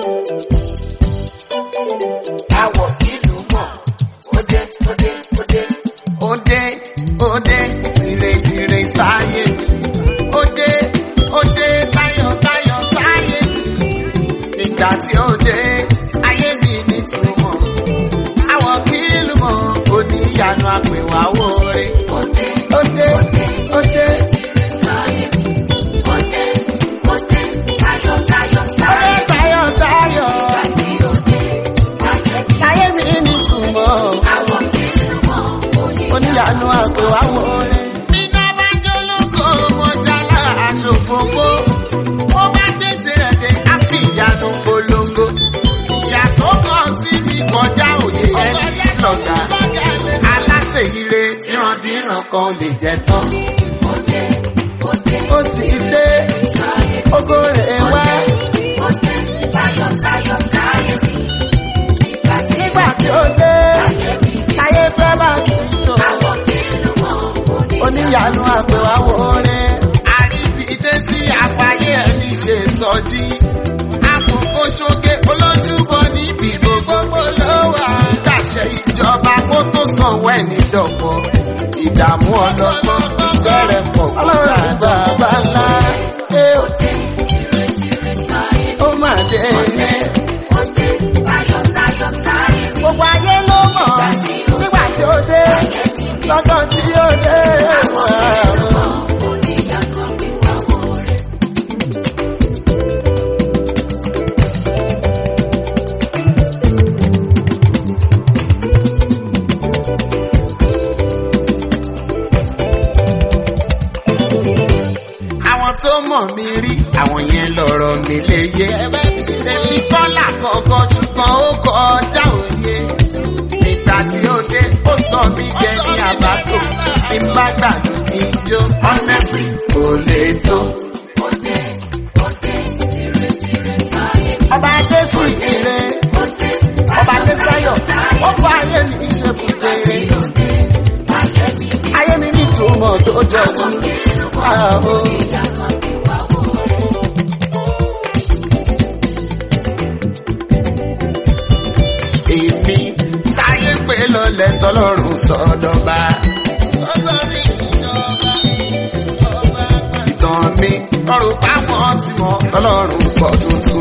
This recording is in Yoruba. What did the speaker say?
Àwọ̀ ìlú mọ̀, òde, òde, òde. Òde, òde, tìrètìrè sáyé mi. Òde, òde, tayọ̀tayọ̀ sáyé mi. Nígbà tí òde, ayé mi ní túmọ̀. Àwọ̀ kìlú mọ̀, oníyanu àpèwà wọlé. Òde, Òde, òde, òde, òde, tayọ̀, tayọ̀, òde, sáyé. tayọ̀tayọ̀. Àti òde, ayé mi. Ayé mi ní túmọ̀. Àwọ̀ ìlú mọ̀, òde. oníyanu àpèwà wọlé. Iná bá jó lóko, mo jálá aṣòfófó. Mo bá gbèsè rẹ̀ dé ápì ìyanu polongo. Ìyàtọ̀ kan sí mi kọjá òye ẹni lọ́gà. Aláṣẹ ire tíran-díran kan lè jẹ tán. Òde, òde, Ó ti dé, sáyé. ògo rẹ̀ wá. Òde, tayọ̀, tayọ̀, sáyé mi. Nígbà tí Nígbà tí ó dé, ayé mi. ayé fẹ́ bá ti lò. Àwọ̀ ìlú mọ̀, òde. oníyanu àpèwà wọlé. àríbìdé sí àfàyè ẹni ṣe sọjí. àkókò ṣoge olójúbọ níbi gbogbo ló wà. dàṣẹ ìjọba kó tó sanwó ẹni dọ̀pọ̀. ìdààmú ọlọ́gbọ́n iṣẹ́ rẹ̀ pọ̀. ọlọ́run bàbá ńlá. ẹ ò Òde, tìrètìrè, sáyé. ó mà dé. Òde, òde, tayọ̀, tayọ̀, sáyé mi. gbogbo ayé ló mọ̀ nígbà tí ó dé. lọ́jọ́ tí ó dé. Oníyanu àpèwà wọlé. àwọn tó mọ̀ mí rí àwọn yẹn lọ̀rọ̀ mi lè yé. èmi kọ́là kọ̀ọ̀kan ṣùgbọ́n ó kọjá òye. nígbà tí ó dé ó sọ mí jẹ ní àbátò tí n bá gbàdú ijó honestly kò lè tó. Òde, òde, tìrètìrè, sáyé mi. ọba adésù ìkìlẹ̀ Òde, ọba adésáyọ̀ ó fọ ayé mi ìṣèkùtèrè. òde, ayé mi. ayé mi ní ìtumọ̀ tó jọjú. Ààbò. Ìyanu àpèwà wọlé. èmi táyé pé lọlẹ̀ tọlọ́run sọ́dọ̀ba. ìtàn mi ọrùn páwọn tí mo tọlọ́run pọ̀ tuntun.